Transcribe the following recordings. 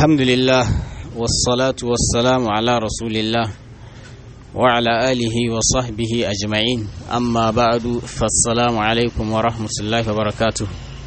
الحمد لله والصلاة والسلام على رسول الله وعلى آله وصحبه أجمعين أما بعد فالسلام عليكم ورحمة الله وبركاته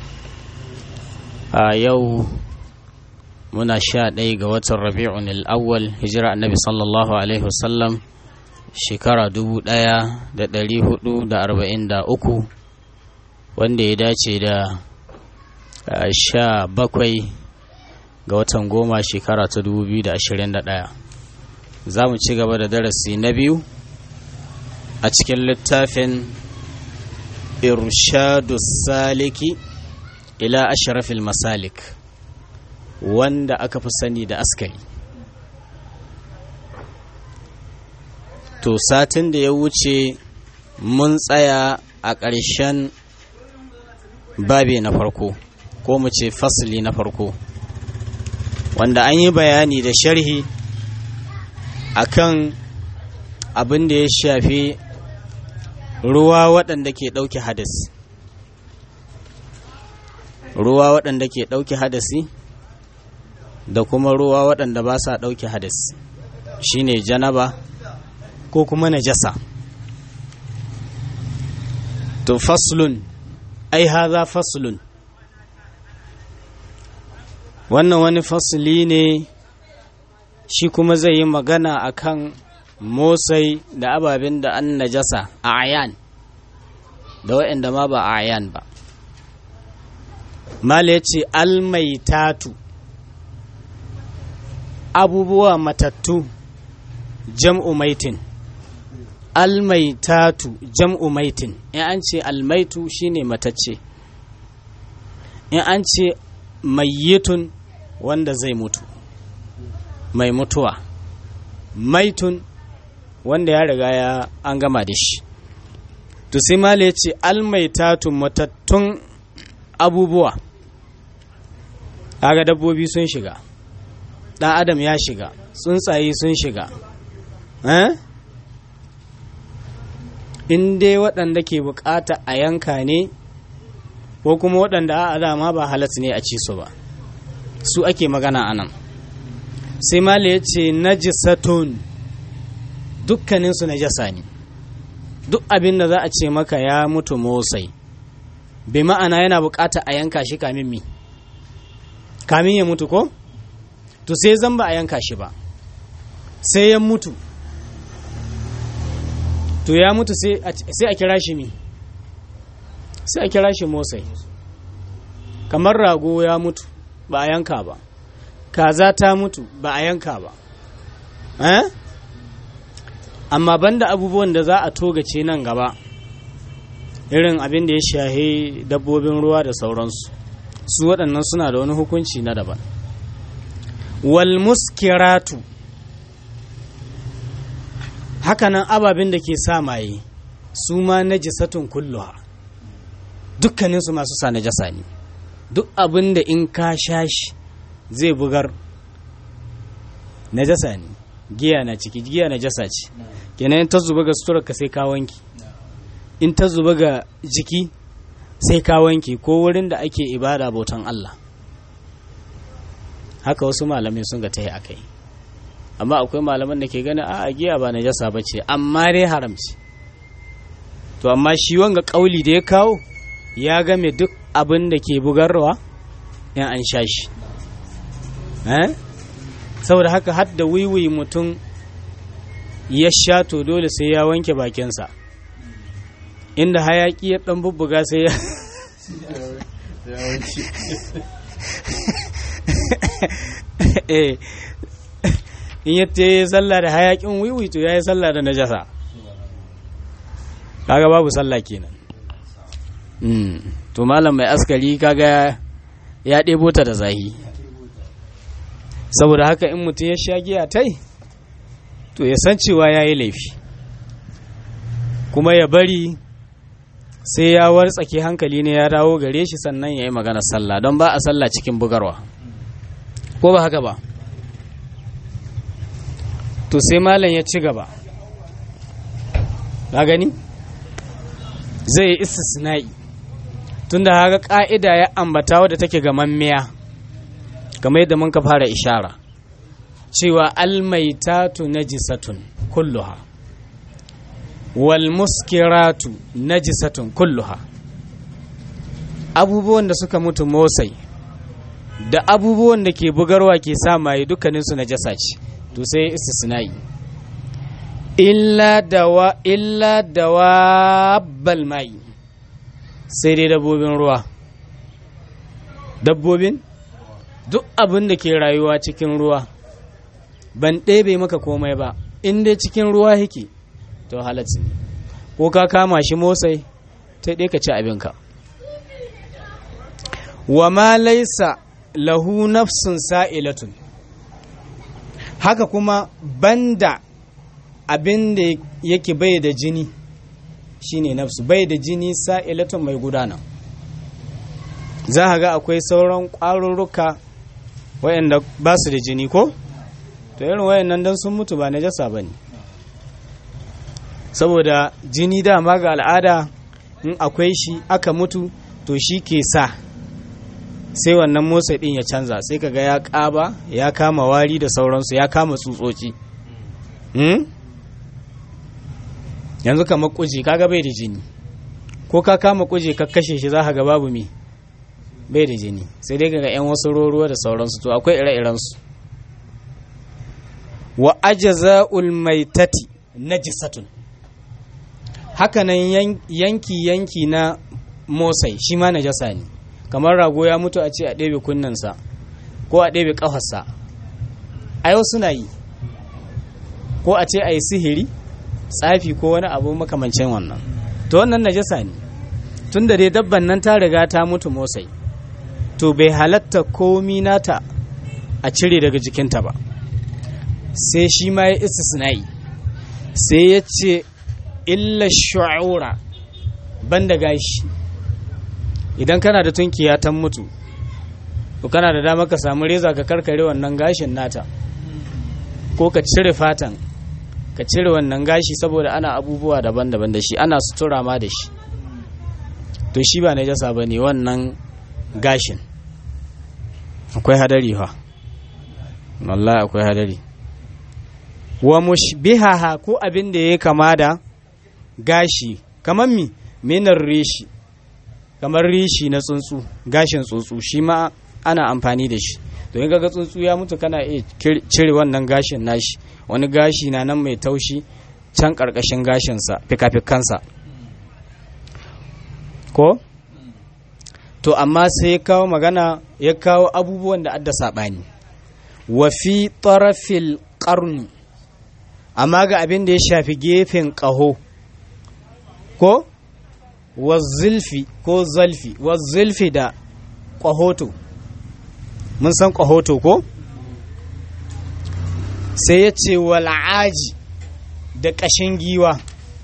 آه يو muna sha ɗaya ga watan rabi'un al'awwal hijira annabi sallallahu alaihi wasallam shekara dubu ɗaya da ɗari hudu da arba'in da uku wanda ya dace da sha bakwai ga watan goma shekara ta dubu biyu da ashirin da ɗaya za mu ci gaba da darasi na biyu a cikin littafin irshadu saliki ila ashrafil masalik wanda aka fi sani da askari to satin da ya wuce mun tsaya a ƙarshen babe na farko ko mu ce fasili na farko wanda an yi bayani da sharhi akan abin da ya shafi ruwa waɗanda ke ɗauke hadasi ruwa waɗanda ke ɗauke hadasi da kuma ruwa waɗanda ba sa ɗauke hadasi shine janaba ko kuma najasa to faslun ai haza faslun wannan wani fasli ne shi kuma zai yi magana akan motsai da ababen da an najasa a ayan da waɗanda ma ba a ayan ba mala ya ce almaitatu abubuwa matattu jam'u maitin almaitatu jam'u maitin in an ce almaitu shine matacce in an ce mayyitun wanda zai mutu mai mutuwa maitun wanda ya riga ya an gama da shi to sai mala ya ce almaitatu matattun abubuwa kaga dabbobi sun shiga ɗan adam ya shiga tsuntsaye sun shiga in dai waɗanda ke bukata a yanka ne ko kuma waɗanda a dama ba halat ne a ci su ba su ake magana a nan sai mala ya ce najisatun dukkaninsu najasa ne duk abin da za a ce maka ya mutu motsai bai ma'ana yana bukata a yanka shi kamin mi kamin ya mutu ko? to sai zan ba a yanka shi ba sai ya mutu to ya mutu sai a kira shi mi sai a kira shi motsai kamar rago ya mutu ba a yanka ba kaza ta mutu ba a yanka ba eh? amma banda abubuwan da za a togace nan gaba irin abin da ya shahe dabbobin ruwa da sauransu su waɗannan suna da wani hukunci na daban walmuskiratu hakanan ababen da ke sa maye su ma najisatun kulluha dukkaninsu masu sa najasa ne duk abin da in ka sha shi zai bugar najasa ne giya na ciki giya najasa ce kenan in ta zuba ga sutura ka sai ka wanki in ta zuba ga jiki sai ka wanke ko wurin da ake ibada bautan Allah haka wasu malamai sun ga ta yi akai amma akwai malaman da ke gani a giya ba najasa ba ce amma dai haramci to amma shi wanga kauli da ya kawo ya game duk abin da ke bugarwa in an sha shi saboda haka har da wiwi mutum ya sha to dole sai ya wanke bakinsa inda hayaki ya dan bubbuga sai ya in ya yi sallah da hayakin wiwi to ya yi sallah da najasa kaga babu sallah kenan to malam mai askari kaga ya ɗebo ta da zahi saboda haka in mutum ya sha giya tai to ya san cewa ya yi laifi kuma ya bari sai ya wartsake hankali ne ya dawo gare shi sannan ya yi magana sallah don ba a sallah cikin bugarwa ko ba haka ba to sai malam ya ci gaba na gani zai yi istisna'i tunda haka ka'ida ya ambata wadda take ga mammiya kamar yadda mun ka fara ishara cewa almaitatu najisatun kulluha wal muskiratu najisatun kulluha abubuwan da suka mutu motsai da abubuwan da ke bugarwa ke sa maye dukkaninsu najasa ce to sai istisna'i illa dawa illa dawabbal mai sai dai dabbobin ruwa dabbobin duk abin da ke rayuwa cikin ruwa ban ɗebe maka komai ba in dai cikin ruwa yake to halatsi ne ko ka kama shi motsai ta ɗaya ka ci abinka wa ma laisa lahu nafsun sa'ilatun haka kuma banda abin da yake bai da jini shine nafsu bai da jini sa'ilatun mai gudana za a ga akwai sauran ƙwarurruka wayanda ba su da jini ko to irin wayannan don sun mutu ba najasa ba ne saboda jini dama ga al'ada in akwai shi aka mutu to shi ke sa sai wannan motsa din ya canza sai kaga ya ƙaba ya kama wari da sauransu ya kama tsutsotsi yanzu kamar kuji kaga bai da jini ko ka kama kuje ka kashe shi za ka ga babu me bai da jini sai dai kaga yan wasu ruwa da sauransu to akwai ire-irensu wa ajza'ul maitati najisatun hakanan yanki-yanki na motsai shi ma najasa ne kamar rago ya mutu a ce a ɗebe kunnensa ko a ɗebe ƙafarsa a yau suna yi ko a ce a yi sihiri tsafi ko wani abu makamancin wannan to wannan najasa ne tun da dai dabban nan ta riga ta mutu motsai to bai halatta komi nata a cire daga jikinta ba sai shi ma ya istisna'i sai ya ce illa shu'ura banda gashi idan kana da tunkiya ta mutu to kana da dama ka samu reza ka karkare wannan gashin nata ko ka cire fatan ka cire wannan gashi saboda ana abubuwa daban-daban da shi ana sutura ma da shi to shi ba najasa ba ne wannan gashin akwai hadari ha wallahi akwai hadari wa mushbihaha ko abin da ya kama da gashi kamar mi minar rishi kamar rishi na tsuntsu gashin tsuntsu shi ma ana amfani da shi to in ga tsuntsu ya mutu kana iya cire wannan gashin nashi wani gashi na nan mai taushi can karkashin gashinsa fikafikansa ko to amma sai ya kawo magana ya kawo abubuwan da adda saɓani wa fi tarafil ƙarni amma ga abin da ya shafi gefen ƙaho ko wazzilfi ko zalfi wazzilfi da ƙwahoto mun san ƙwahoto ko sai ya ce wal'aji da ƙashin giwa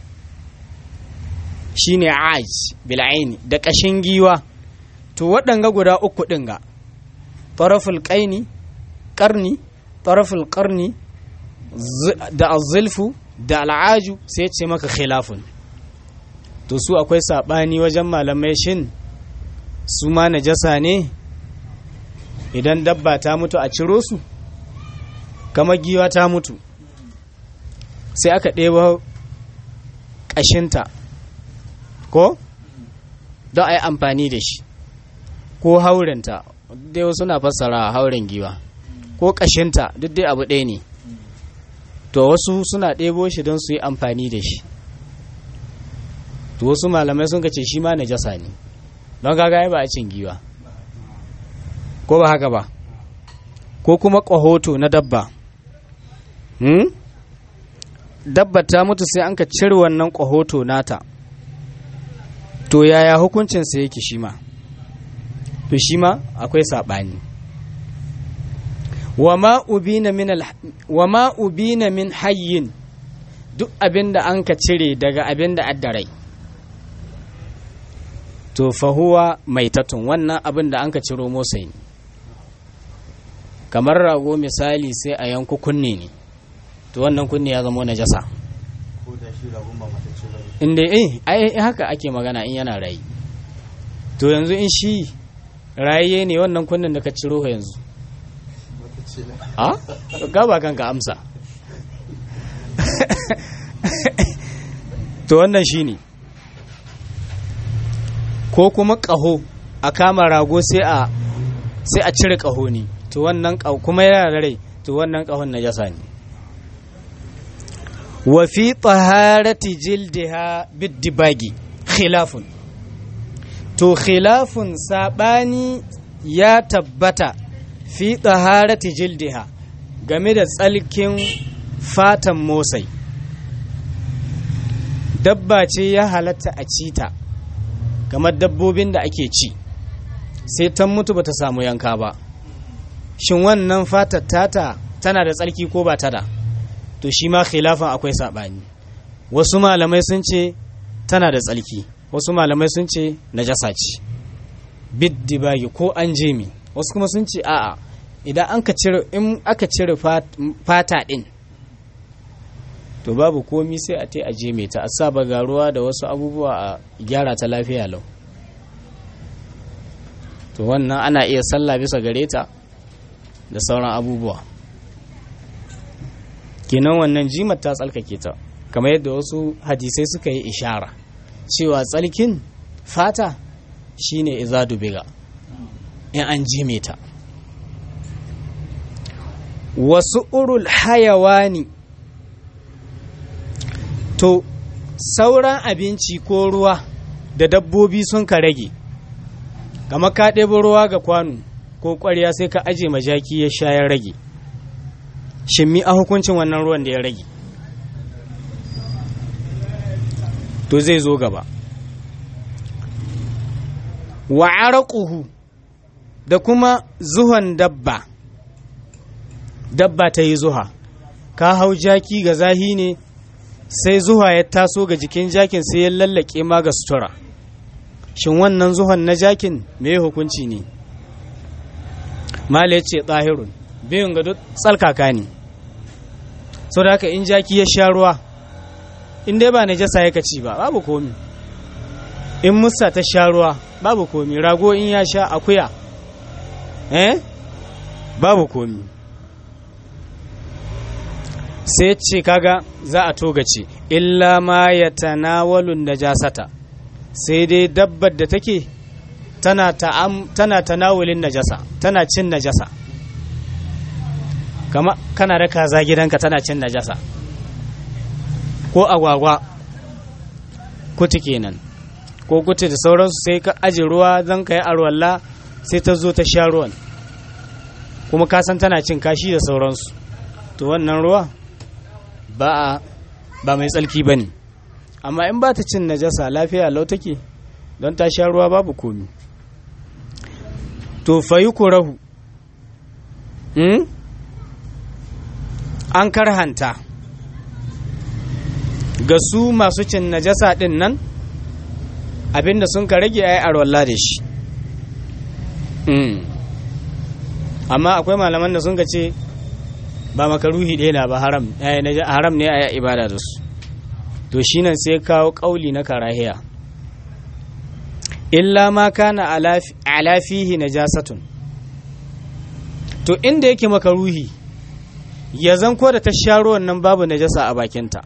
shine aji bil'aini da ƙashin giwa to waɗanga guda uku ɗin ga taraful ƙaini ƙarni taraful ƙarni da azilfu da al'aju sai ce maka khilafun to su akwai saɓani wajen malamai shin su ma najasa ne idan dabba ta mutu a ciro su kama giwa ta mutu sai aka ɗeba ƙashinta ko don a yi amfani da shi ko haurinta dai wasu na fassara hauren giwa ko ƙashinta duk dai abu ɗaya ne to wasu suna ɗebo shi don su yi amfani da shi to wasu malamai sun ce shi ma najasa ne don kaga ba a cin giwa ko ba haka ba ko kuma ƙwahoto na dabba hmm? dabba ta mutu sai an ka cire wannan ƙwahoto nata to yaya hukuncinsa yake shi ma to shi ma akwai saɓani wa ma ubina min hayyin duk abin da an ka cire daga abin da addarai to fahuwa mai tatun wannan abin da an ka ciro motsai ne kamar rago misali sai a yanku kunne ne to wannan kunne ya zama na jasa inda eh ai haka ake magana in yana rayi to yanzu in shi raye ne wannan kunnen da ka ciro yanzu a ga ba kanka amsa to wannan shine ko kuma ƙaho a kama rago sai a sai a cire ƙaho ne to wannan ƙaho kuma yana da rai to wannan ƙahon najasa ne wa fi taharati jildiha biddibagi khilafun to khilafun sabani ya tabbata fi taharati jildiha game da tsalkin fatan motsai dabba ce ya halatta a cita kamar dabbobin da ake ci sai ta mutu bata samu yanka ba shin wannan fatar tata tana da tsarki ko ba ta da to shi ma khilafan akwai saɓani wasu malamai sun ce tana da tsarki wasu malamai sun ce najasa ce biddibagi ko an jemi wasu kuma sun ce a'a idan an ka cire in aka cire fata din to babu komi sai a tai a jeme ta a saba garuwa da wasu abubuwa a gyara ta lafiya lau to wannan ana iya sallah bisa gare ta da sauran abubuwa kenan wannan jimar ta tsalkake ta kamar yadda wasu hadisai suka yi ishara cewa tsalkin fata shine izadu biga in an jime ta wasu urul hayawani to sauran abinci ko ruwa da dabbobi sun ka rage kama ka ɗebo ruwa ga kwano ko ƙwarya sai ka aje majaki ya sha ya rage shimmi a hukuncin wannan ruwan da ya rage to zai zo gaba wa araquhu da kuma zuhan dabba dabba ta yi zuha ka hau jaki ga zahi ne sai zuha ya taso ga jikin jakin sai ya lallake ma ga sutura shin wannan zuhan na jakin me hukunci ne mala ya ce tsahirun biyun ga duk tsalkaka ne sau da haka in jaki ya sha ruwa in dai ba na jasa ya ci ba babu komi in musa ta sha ruwa babu komi rago in ya sha akuya eh babu komi sai ce kaga za a togace illa ma ya tanawalun najasata sai dai dabbar da take tana tana tanawulin najasa tana cin najasa kama kana da kaza gidanka tana cin najasa ko agwagwa kuti kenan ko kuti da sauransu sai ka aji ruwa zan ka yi arwalla sai ta zo ta sha ruwan kuma ka san tana cin kashi da sauransu to wannan ruwa ba a ba mai tsalki ba ne amma in ba ta cin najasa lafiya lau take don ta sha ruwa babu komi to fayi rahu hmm? an karhanta ga su masu cin najasa din nan abinda sun ka rage ai arwalla da shi amma akwai malaman da sun ka ce ba makaruhi ɗaya na ba haram haram ne a yi ibada da su to shi nan sai kawo ƙauli na karahiya illa ma kana ala fihi najasatun to inda yake makaruhi ya zan ko da ta sha ruwan nan babu najasa a bakinta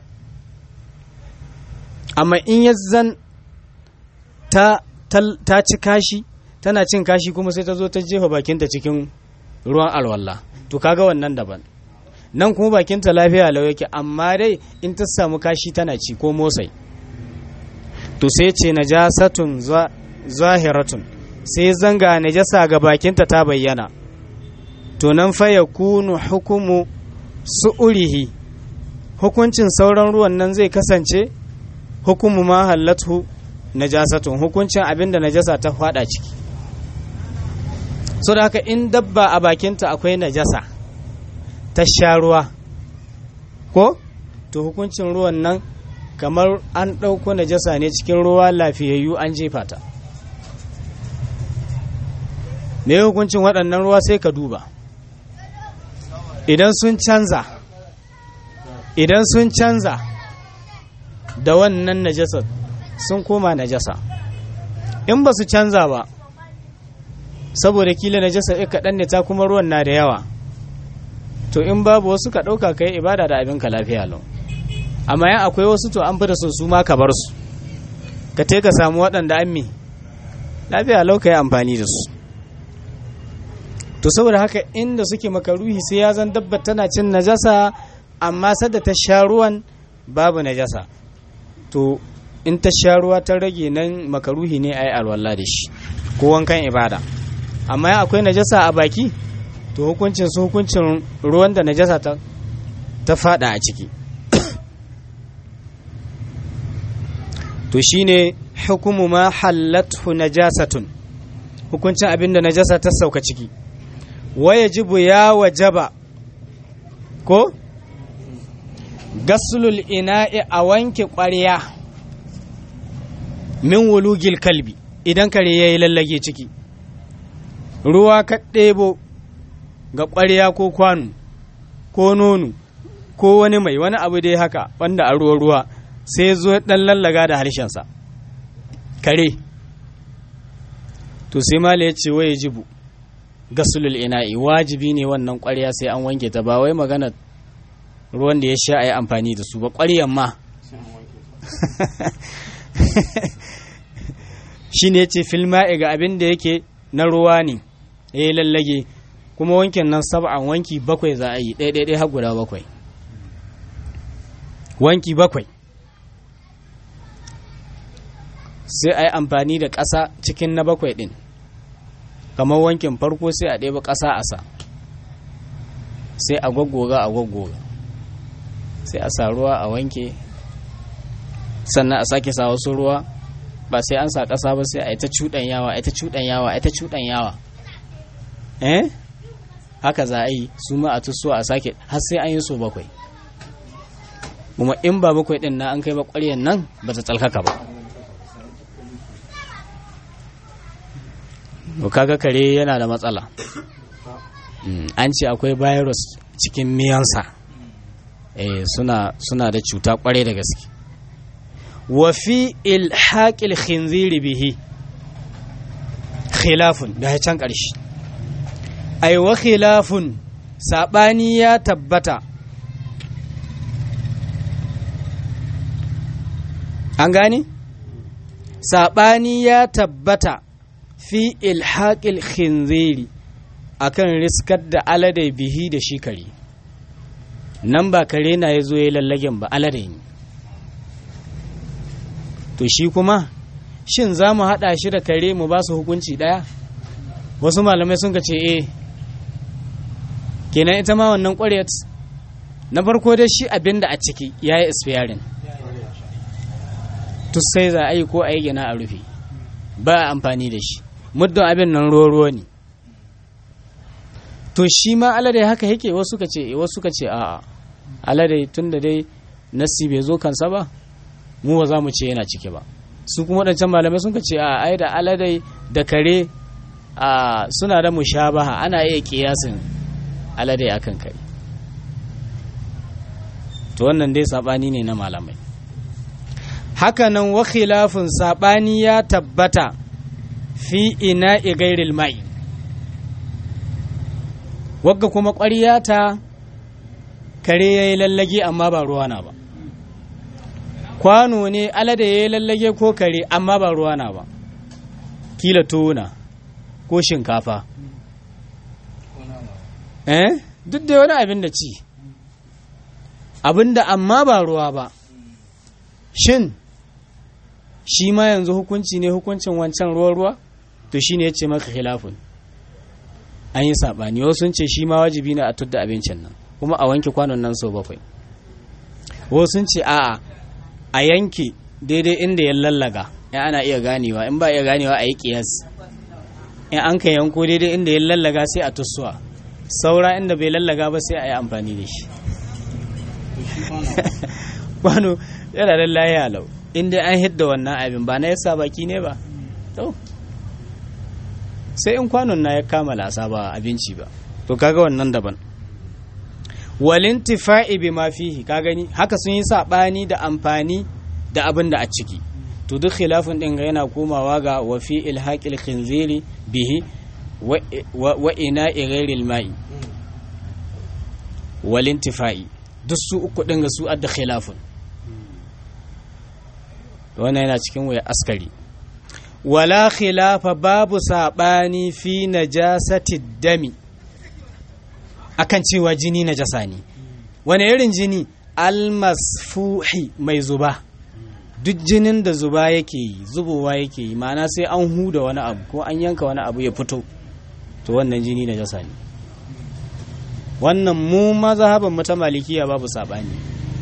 amma in ya zan ta, ta ci kashi tana cin kashi kuma sai ta zo ta jefa bakinta cikin ruwan alwala to kaga wannan daban nan kuma bakinta lafiya lau yake amma dai in ta samu kashi tana ci ko motsai to sai ce najasatun zahiratun sai zanga najasa ga bakinta ta bayyana to nan fa ya kunu hukumu su'urihi hukuncin sauran ruwan nan zai kasance hukumu ma hallatu najasatun hukuncin abinda najasa ta fada ciki so da haka in dabba a bakinta akwai najasa ta sha ruwa ko to hukuncin ruwan nan kamar an ɗauko najasa ne cikin ruwa lafiyayyu an jefa ta me hukuncin waɗannan ruwa sai ka duba idan sun canza idan sun canza da wannan najasa sun koma najasa in ba su canza ba saboda kila najasa ya kaɗan ne ta kuma ruwan na da yawa to in babu wasu ka ɗauka ka yi ibada da abin ka lafiya lau amma yan akwai wasu to an fi da su su ma ka bar su ka te ka samu waɗanda an mi lafiya lau ka yi amfani da su to saboda haka inda suke makaruhi sai ya zan dabba tana cin najasa amma sadda ta sha ruwan babu najasa to in ta sha ruwa ta rage nan makaruhi ne a yi alwala da shi ko wankan ibada amma ya akwai najasa a baki to hukuncin su hukuncin ruwan da najasa ta ta fada a ciki to shine hukumu ma hallathu najasatun hukuncin abin da najasa ta sauka ciki wayajibu ya wajaba ko gaslul ina'i a wanke ƙwarya min wulugil kalbi idan kare ya yi lallage ciki ruwa ka ɗebo ga ƙwarya ko kwano ko nono ko wani mai wani abu dai haka wanda a ruwa ruwa sai zo ɗan lallaga da harshensa kare to sai mala ya ce waye jibu gasulul ina'i wajibi ne wannan ƙwarya sai an wanke ta ba wai magana ruwan da ya sha a yi amfani da su ba ƙwaryan ma shi ne ce filma'i ga abin da yake na ruwa ne ya yi lallage kuma wankin nan sab'an wanki bakwai za a yi ɗaiɗaiɗai har guda bakwai wanki bakwai sai a yi amfani da ƙasa cikin na bakwai ɗin kamar wankin farko sai a ɗeba ƙasa a sa sai a gwaggoga a gwaggoga sai a sa ruwa a wanke sannan a sake sa wasu ruwa ba sai an sa ƙasa ba sai a yi ta cuɗan yawa a yi ta cuɗan yawa a yi ta cuɗan yawa eh haka za a yi su ma a tuso a sake har sai an yi so bakwai kuma in ba bakwai ɗin na an kai ba ƙwaryan nan ba ta tsalkaka ba to kaga kare yana da matsala an ce akwai virus cikin miyansa eh suna suna da cuta kwarai da gaske wa fi ilhaqil khinziri bihi khilafun da ya can ƙarshe ai wa khilafun sabani ya tabbata an gane sabani ya tabbata fi ilhaƙil khinziri akan riskar da alade bihi da shi kare nan ba kare na ya zo ya lallagen ba alade ne to shi kuma shin za mu haɗa shi da kare mu ba su hukunci ɗaya wasu malamai sun ce eh kenan ita ma wannan ƙwaryat na farko dai shi abin da a ciki ya yi expiring to sai za a yi ko a yi gina a rufe ba amfani da shi muddin abin nan ruwa ne to shi ma alade haka yake wasu ka ce wasu ka ce a'a alade tun da dai nasi bai zo kansa ba mu ba za mu ce yana ciki ba su kuma waɗancan malamai sun ka ce a ai da alade da kare a suna da mushabaha ana iya kiyasin alade akan kare to wannan dai sabani ne na malamai hakanan wa khilafin sabani ya tabbata fi ina gairil mai wagga kuma ƙwarya ta kare ya yi lallage amma ba ruwa na ba kwano ne alada ya yi lallage ko kare amma ba ruwa na ba kila tona ko shinkafa eh duk da wani abin da ci abin da amma ba ruwa ba shin shi ma yanzu hukunci ne hukuncin wancan ruwa-ruwa to shi ne ya ce maka khilafun an yi saɓani wasu sun ce shi ma wajibi ne a tudda abincin nan kuma a wanke kwanon nan sau bakwai wasu sun ce a'a a yanke daidai inda ya lallaga in ana iya ganewa in ba iya ganewa a yi kiyas in an ka yanko daidai inda ya lallaga sai a tussuwa saura inda bai lallaga ba sai a yi amfani da shi kwano yana da layi lau inda an hidda wannan abin ba na yasa baki ne ba to sai in kwanon na ya kama lasa ba abinci ba to kaga wannan daban walintifa'i bi ma fihi ka gani haka sun yi sabani da amfani da abin da a ciki to duk khilafin din yana komawa ga wa fi ilhaqil khinziri bihi wa ina ghairil ma'i walintifa'i duk su uku ɗin ga su adda khilafun wannan yana cikin waya askari wala khilafa babu saɓani fi najasati dami akan cewa jini najasa ne wani irin jini almasfuhi mai zuba duk jinin da zuba yake yi zubowa yake yi ma'ana sai an huda wani abu ko an yanka wani abu ya fito to wannan jini najasa ne wannan mu mazhaban mu ta malikiya babu saɓani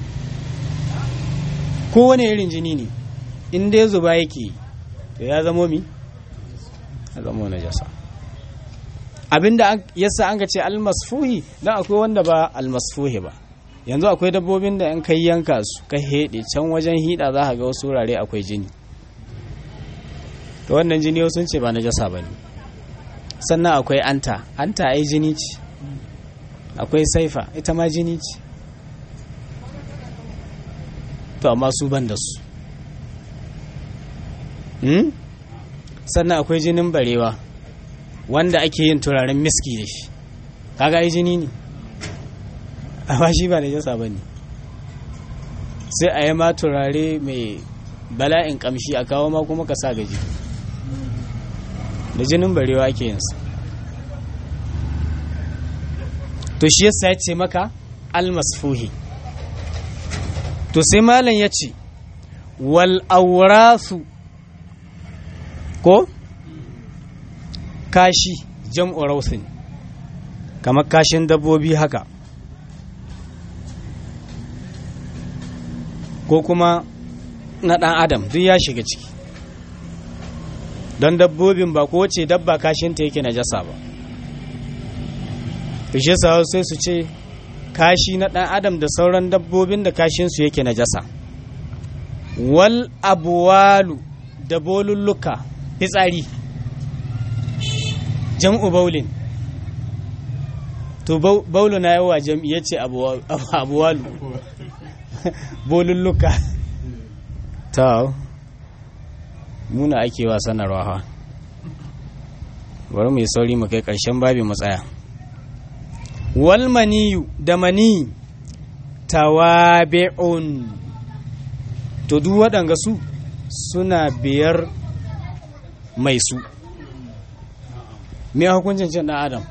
kowane irin jini ne in dai zuba yake yi to ya zamo mi ya zamo najasa abinda yasa an ka ce almasfuhi dan akwai wanda ba almasfuhi ba yanzu akwai dabbobin da in kai yanka su ka heɗe can wajen hida za ka ga wasu wurare akwai jini to wannan jini sun ce ba najasa ba ne sannan akwai anta anta ai jini ce akwai saifa ita ma jini ce to amma su ban da su sannan akwai jinin barewa wanda ake yin turaren miski da shi kaga ai jini ne amma shi ba najasa ba ne sai a yi ma turare mai bala'in kamshi a kawo ma kuma ka sa gaji da jinin barewa ake yinsa to shi yasa ya ce maka almasfuhi to sai malam ya ce wal aurasu ko kashi jam'u rausin kamar kashin dabbobi haka ko kuma na ɗan adam duk ya shiga ciki don dabbobin ba ko ce dabba kashinta yake najasa ba fishe sa sai su ce kashi na ɗan adam da sauran dabbobin da kashinsu yake najasa wal abuwalu da bolulluka fitsari jam'u baulin to baulu na yawa jam'i ya ce abuwalu bolulluka ta muna ake wa sanarwa ha bari mu yi sauri mu kai ƙarshen babi mu tsaya wal maniyu da mani tawabi'un to duk waɗanga su suna biyar mai su me hukuncin cin ɗan adam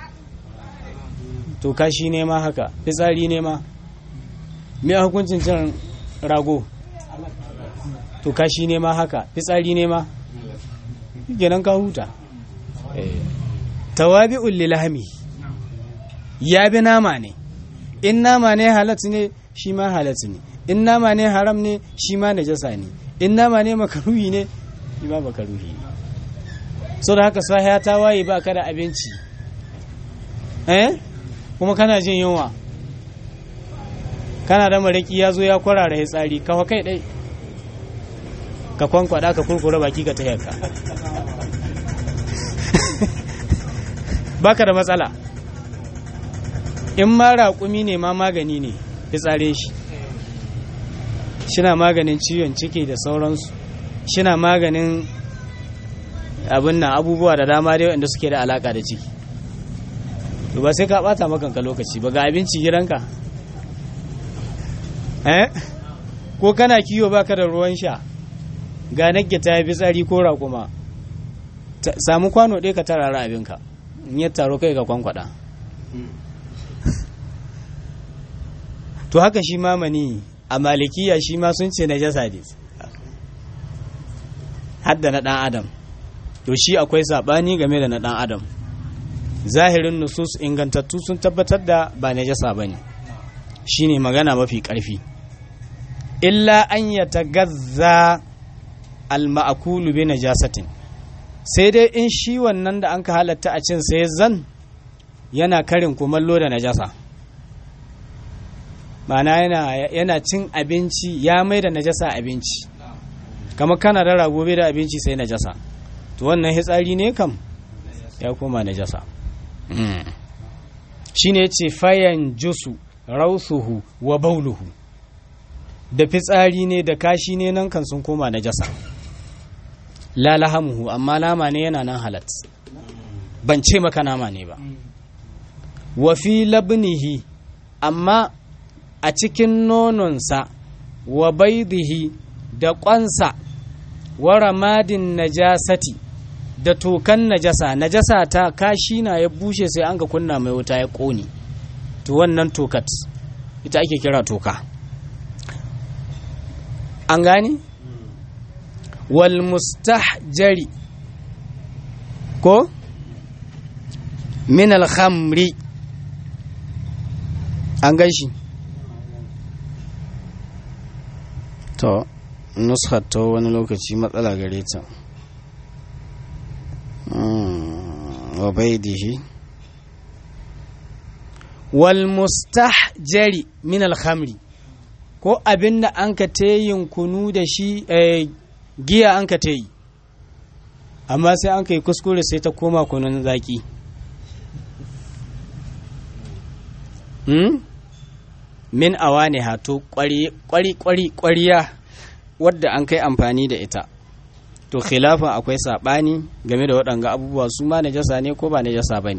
to kashi ne ma haka fitsari ne ma me hukuncin cin rago to kashi ne ma haka fitsari ne ma kenan ka huta tawabi'un lilahmi ya bi nama ne in nama ne halat ne shi ma halat ne in nama ne haram ne shi ma najasa ne in nama ne makaruhi ne shi ma makaruhi ne so da haka sahiya ta waye ba ka da abinci eh kuma kana jin yunwa kana da maraki ya zo ya kwarara ya tsari kawa kai dai ka kwankwada ka kurkura baki ka taya ka baka da matsala in ma raƙumi ne ma magani ne fitsare shi shina maganin ciwon ciki da sauransu shina maganin abin nan abubuwa da dama dai wanda suke da alaka da ciki to ba sai ka bata makanka lokaci ba ga abinci gidanka eh ko kana kiwo baka da ruwan sha ga nagge ta fi tsari ko raƙuma samu kwano ɗaya ka tarara abinka in ya taro kai ka kwankwada to haka shi ma mani a malikiya shi ma sun ce na jasa ne hadda na ɗan adam to shi akwai saɓani game da na ɗan adam zahirin nusus ingantattu sun tabbatar da ba na jasa ba ne shi ne magana mafi ƙarfi illa an ya tagazza alma'akulu bi najasatin sai dai in shi wannan da an ka halatta a cin sai zan yana karin kumallo da najasa mana yana, yana cin abinci ya mai da najasa abinci kama kana da rago bai da abinci sai najasa to wannan hitsari ne kam ya koma najasa mm. shi ne ce fayan jusu rausuhu wa bauluhu da fitsari ne da kashi ne nan kan sun koma najasa la lahamuhu amma nama ne yana nan halat ban ce maka nama ne ba wa fi labnihi amma a cikin nononsa wa baidihi da ƙwansa wa ramadin najasati da tokan najasa najasa ta kashi na ya bushe sai an ga kunna mai wuta ya ƙone to wannan tokat ita ake kira toka an gani wal mustahjari ko min al-khamri an gan shi to nuskar ta wani lokaci matsala gare ta wa baidihi wal mustahjari min al-khamri ko abinda an ka yin kunu da shi giya an ka yi amma sai an kai kuskure sai ta koma kunun zaki hmm? min awa ne hato kwari-kwari-kwariya wadda an kai amfani da ita to khilafin akwai saɓani game da waɗanga abubuwa su ma najasa ne ko ba najasa ba ne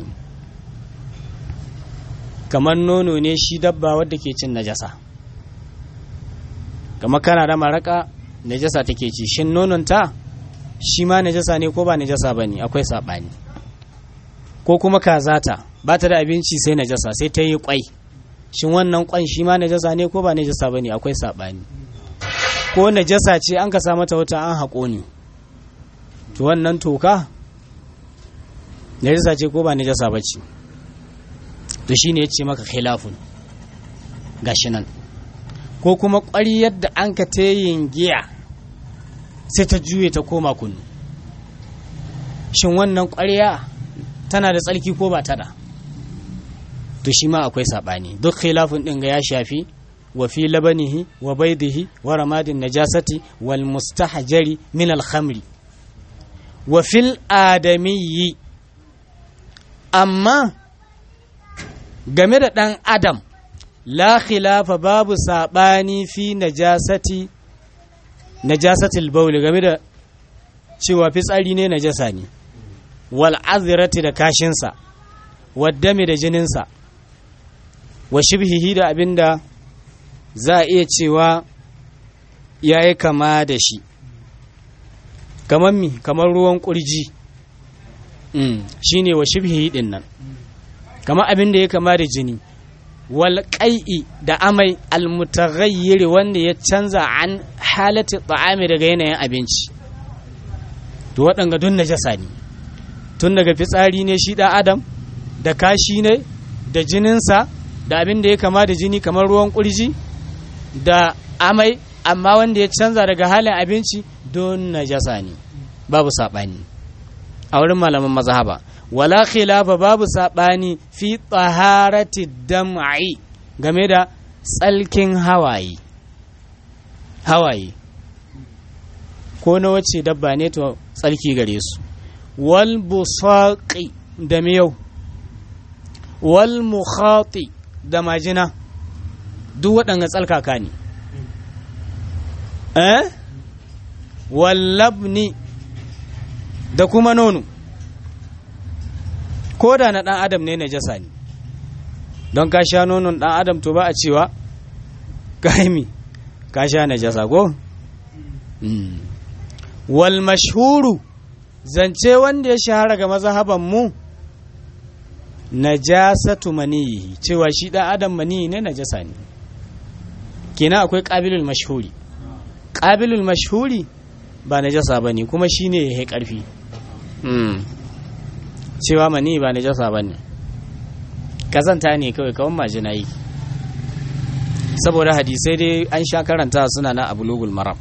kamar nono ne shi dabba wadda ke cin najasa kamar kana da maraka najasa take ci shin nononta shi ma najasa ne ko ba najasa ba ne akwai saɓani ko kuma kazata ba ta da abinci sai najasa sai ta yi kwai shin wannan kwan shi ma najasa ne ko ba najasa ba ne akwai saɓani ko najasa ce an ka sa mata wata an haƙo ne to wannan toka najasa ce ko ba najasa ba ce to shi ne ya ce maka khilafun gashi nan ko kuma ƙwari yadda an ka yin giya sai ta juye ta koma kunu shin wannan ƙwarya tana da tsarki ko ba tana to shi ma akwai saɓani duk khilafin ɗin ga ya shafi wa fi labanihi wa baidihi wa ramadin najasati wal mustahjari min al khamri wa fil adamiyyi amma game da ɗan adam la khilafa babu saɓani fi najasati najasatil bauli game da cewa fitsari ne najasa ne wal azirati da kashinsa waddami da jininsa wa shibhihi da abinda za a iya cewa ya yi kama da shi kamar mi kamar ruwan kurji shi ne wa shibhihi din nan kamar abin da ya kama da jini wal da amai almutaghayyir wanda ya canza an halatti ta'ami daga yanayin abinci to waɗanga dun najasa ne tun daga fitsari ne shi ɗan adam da kashi ne da jininsa da abin da ya kama da jini kamar ruwan ƙurji da amai amma wanda ya canza daga halin abinci don najasa ne babu saɓani a wurin malaman mazhaba wala khilafa babu saɓani fi tsaharati dam'i game da tsalkin hawaye hawaye ko na wacce dabba ne to tsalki gare su wal busaqi da miyau wal mukhati da majina duk waɗanga tsalkaka ne eh wal labni da kuma nono ko da na ɗan adam ne na jasa ne don ka sha nonon ɗan adam to ba a cewa kaimi ka sha na jasa ko wal mashhuru zance wanda ya shahara ga mazhaban mu najasatu maniyi cewa shi ɗan adam maniyi ne najasa ne kenan akwai ƙabilul mashhuri ƙabilul mashhuri ba najasa ba ne kuma shi ne ya ƙarfi cewa mani ba najasa ba ne kazanta ne kawai kawon majina yi saboda hadisai dai an sha karanta suna na abu lugul maram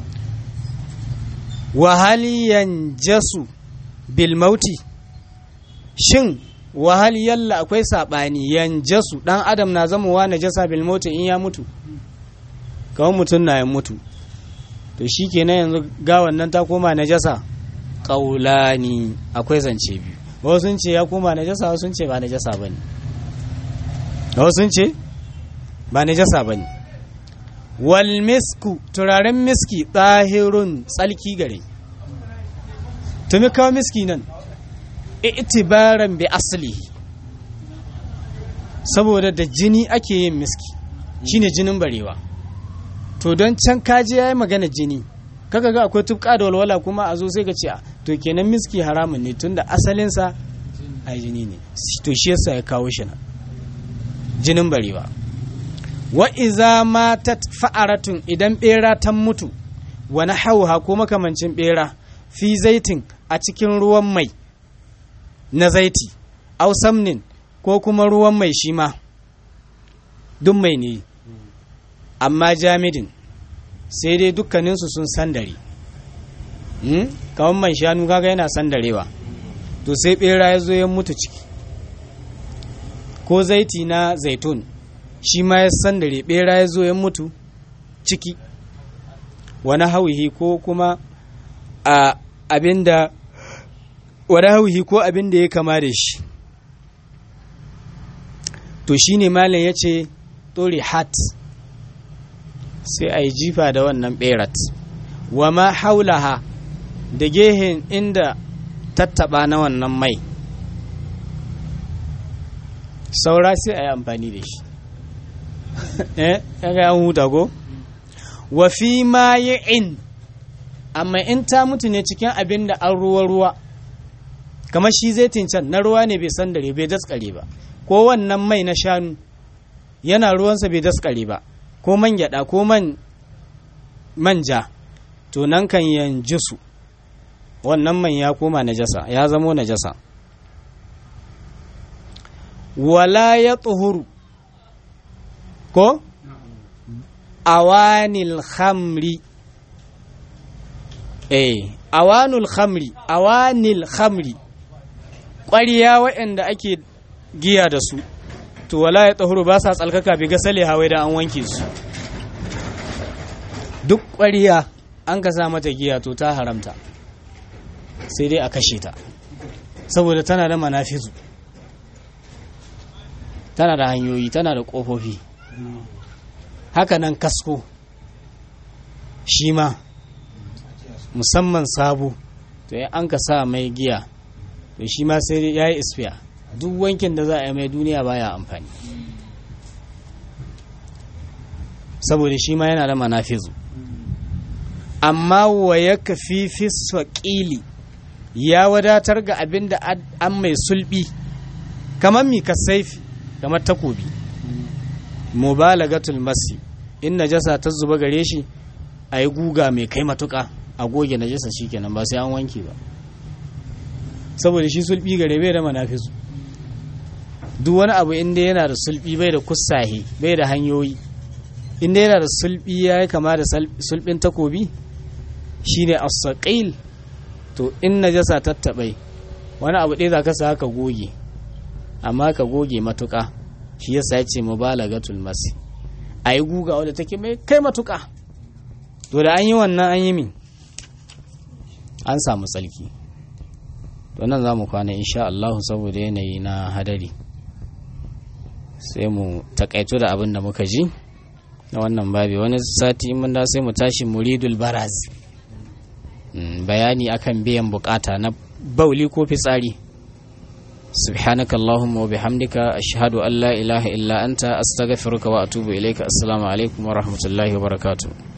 wahali yanjasu bil mauti shin wahali yalla akwai saɓani yanjasu ɗan adam na zamowa najasa bil mauti in ya mutu kawai mutum na ya mutu to shi kenan yanzu gawan nan ta koma najasa ƙaulani akwai zance biyu wasu sun ce ya koma najasa wasu sun ce ba najasa bane wasu sun ce ba najasa bane wal misku turaren miski tsahirun tsalki gare tumi kawo miski nan itibaran bi asali saboda da jini ake yin miski shine jinin barewa to don can kaji ya yi magana jini kaka ga akwai tufka da walwala kuma a zo sai ka ce to kenan miski haramun ne tunda asalinsa a jini ne to shi yasa ya kawo shi nan jinin barewa wa iza matat fa'aratun idan bera ta mutu wani hauha ko makamancin bera fi zaitin a cikin ruwan mai na zaiti au samnin ko kuma ruwan mai shi ma duk mai ne amma jamidin sai dai dukkaninsu sun sandare hmm? kawon man shanu kaga yana sandarewa to sai bera ya zo ya mutu ciki ko zaiti na zaitun shi ma ya sandare bera ya zo ya mutu ciki wani hauhi ko kuma a abinda wani hauhi ko abinda ya kama da shi to shine malam ya ce tori hat sai a yi jifa da wannan berat wa ma haulaha da gehen inda tattaba na wannan mai saura sai a yi amfani da shi eh kaga an huta ko wa fi ma in amma in ta mutu ne cikin abin da an ruwa ruwa kamar shi zai can na ruwa ne bai san dare bai daskare ba ko wannan mai na shanu yana ruwansa bai daskare ba ko man gyada ko man manja to nan kan yanji su wannan man ya koma najasa ya zamo najasa wala ya tsuhuru ko awanil khamri eh awanul khamri awanil khamri ƙwariya waɗanda ake giya da su to wala ya tsahuru ba sa tsalkaka bi gasale hawai da an wanke su duk ƙwariya an ka sa mata giya to ta haramta sai dai a kashe ta saboda tana da manafizu tana da hanyoyi tana da ƙofofi haka nan kasko shi ma musamman sabo to ya an ka sa mai giya to shi ma sai ya yi isfiya duk wankin da za a yi mai duniya baya amfani saboda shi ma yana da manafizu amma wa ya kafi fi saƙili ya wadatar ga abin da an mai sulbi kamar mi saifi kamar takobi mubalagatul masi in najasa ta zuba gare shi a yi guga mai kai matuka a goge najasa kenan ba sai an wanke ba saboda shi sulbi gare bai da manafisu duk wani abu inda yana da sulbi bai da kusahe bai da hanyoyi inda yana da sulbi ya yi kama da sulbin takobi shine as-saqil to in najasa tattabai wani abu ɗaya za ka sa ka goge amma ka goge matuka shi yasa ya ce mubalagatul masi a yi guga wadda take mai kai matuka to da an yi wannan an yi min an samu tsalki to nan za mu kwana insha Allah saboda yanayi na hadari sai mu takaito da abin da muka ji na wannan babi wani sati mun da sai mu tashi muridul baraz bayani akan biyan bukata na bauli ko fitsari سبحانك اللهم وبحمدك أشهد أن لا إله إلا أنت أستغفرك وأتوب إليك السلام عليكم ورحمة الله وبركاته